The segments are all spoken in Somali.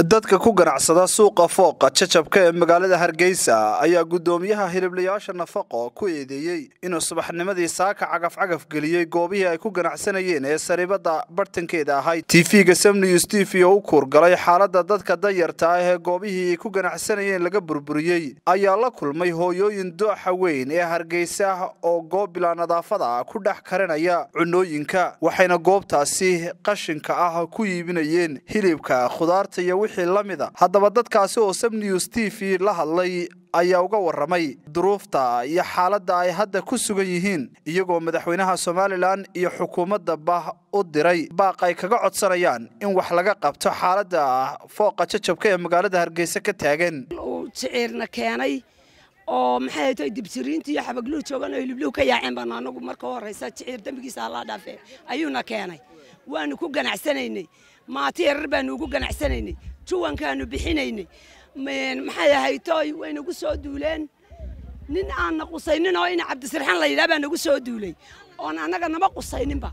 dadka ku ganacsada suuqa fooqa jajabka ee magaalada hargeysa ayaa guddoomiyaha hiliblayaasha nafaqo ku eedeeyey inuu subaxnimadii saaka cagaf-cagaf geliyey goobihii ay ku ganacsanayeen ee saribada bartankeeda ahayd tv-ga samnews t v oo u kuurgalay xaaladda dadka danyarta ah ee goobihii ay ku ganacsanayeen laga burburiyey ayaa la kulmay hooyooyin dooxa weyn ee hargeysa oo goob bilaa nadaafada ku dhex karinaya cunooyinka waxayna goobtaasi qashinka ah ku iibinayeen hilibka khudaarta iyo wixii la mida haddaba dadkaasi oo samnews t v la hadlay ayaa uga warramay duruufta iyo xaaladda ay hadda ku sugan yihiin iyagoo madaxweynaha somalilan iyo xukuumadda bah u diray baaq ay kaga codsanayaan in wax laga qabto xaaladda fooqa jajabka ee magaalada hargeysa ka taagan uu siciirna keenay oo maxay tahay dibsiriinta iyo xabagluhu joogan oo hilibluhu ka yaaceen baan anagu marka horeysa siciir dembigiisa allaa dhaafee ayuuna keenay waanu ku ganacsanaynay maati yarar baanu ugu ganacsanaynay juwankaanu bixinaynay maxay ahaytoy way nagu soo duuleen nin aanna qusaynin oo ina cabdisirxaan la yidhaha baa nagu soo duulay oon annaga nama qusayninba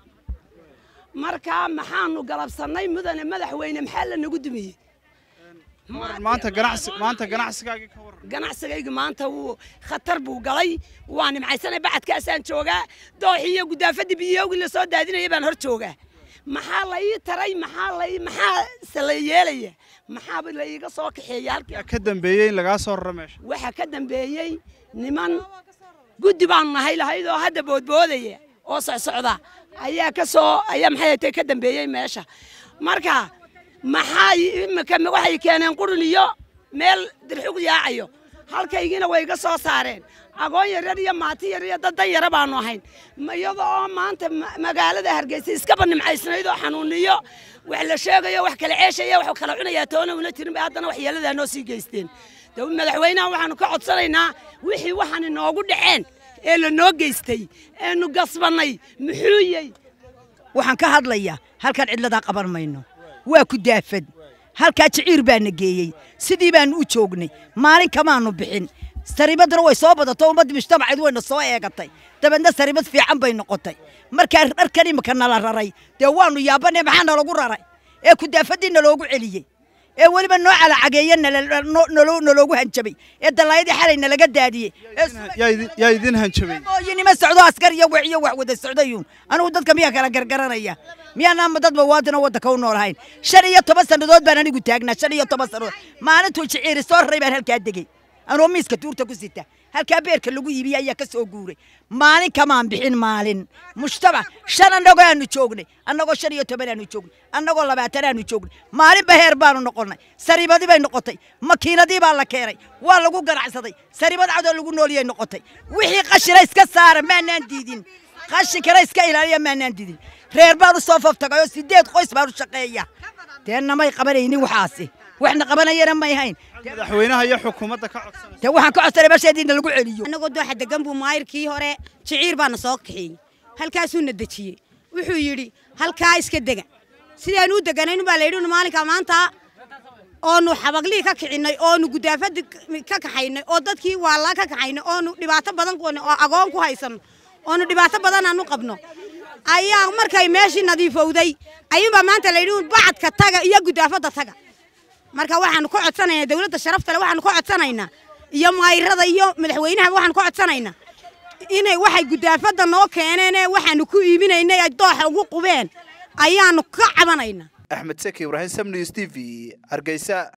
markaa maxaanu galabsannay mudane madaxweyne maxaa la nagu dumiyey maanta ganacsi maanta ganacsigaagii ka waran ganacsigayga maanta wuu khatar buu galay waa nimcaysanay bacadkaasaan joogaa dooxii iyo guddaafadii biyoogii la soo daadinaya baan hor joogaa maxaa la ii taray maxaa la maxaa se la yeelaya maxaaba la iiga soo kaxeeya halkii ka dambeeyey in lagaa soo rara meesha waxaa ka dambeeyey niman guddi baanu nahay lahayd oo hadda boodboodaya oo socsocda ayaa ka soo ayaa maxay tay ka dambeeyey meesha marka maxaa imika waxay keeneen qurun iyo meel dirxug yaacayo halkaygiina way iga soo saareen agoon yaryar iyo maati yar iyo dad dan yara baanu ahayn iyada oo maanta magaalada hargeysa iskaba nimcaysnayd oo xanuuniyo wax la sheegayo wax kala ceeshaya wax kala cunayaa toona una jirin bay haddana waxyeeladaa noo sii geysteen madaxweynaha waxaanu ka codsanaynaa wixii waxaan inoogu dhaceen ee la noo geystay eenu gasbannay muxuu yey waxaan ka hadlayaa halkaan cidladaa qaban mayno waa ku daafad halkaa jiciir baana geeyey sidii baanu u joognay maalin kamaanu bixin sariibaduna way soo badato ummaddii mujtamaceed wayna soo eegatay dabeedna sariibad fiican bay noqotay markaa dharkan imika nala raray dee waanu yaabanee maxaa nalagu raray ee kudaafadii naloogu celiyey ee weliba noo calacageeye naloogu hanjabay ee dallaayadii xalay nalaga daadiyey yaa idin hanjabay mooyinima socdo askar iyo wax iyo wax wada socdayuun anugu dadka miyaa kala gargaranaya miyaanaama dad bawaadina waddanka u noolahayn shan iyo toban sannadood baan anigu taagnaa shan iyo toban sannadood maalintuu jiciiri soo raray baan halkaa degey anoo miiska tuurta ku sita halkaa beerka lagu iibiyey ayaa ka soo guuray maalin kamaan bixin maalin mujtamac shan annagoo aanu joognay annagoo shan iyo toban aanu joognay annagoo labaatan aanu joognay maalinba heer baanu noqonnay sariibadii bay noqotay makiinadii baa la keenay waa lagu ganacsaday sariibad cadoo lagu nooliyay noqotay wixii qashina iska saara maanaan diidin qashinkana iska ilaaliya maanaan diidin reer baan u soo faftagay oo sideed qoys baan u shaqeeya dee namay qabanaynin waxaasi waxna qabanayana may hayn madaxweynaha iyo xukuumadda ka codsanaysa dee waxaan ka codsanay meesheediina lagu celiyo annagoo dooxa degan buu maayirkii hore jiciir baana soo kaxeeyey halkaasuuna dejiyey wuxuu yidhi halkaa iska dega sidaanu u deganayn baa la yidhi maalinkaa maanta oonu xabaglii ka kicinnay oonu gudaafadii ka kaxaynay oo dadkii waallaa ka kaxaynay oonu dhibaato badan ku oo agoon ku haysanno oonu dhibaato badan aanu qabno ayaa markay meeshii nadiifowday ayuunbaa maanta la yidhi bacadka taga iyo gudaafadda taga marka waxaanu ka codsanaynaa dawladda sharafta le waxaanu ka codsanaynaa iyo maayirada iyo madaxweynaha waxaanu ka codsanaynaa inay waxay gudaafadda noo keeneen ee waxaanu ku iibinaynay ay dooxa ugu qubeen ayaanu ka cabanaynaa axmed seki ibraahim samnews t v hargeysa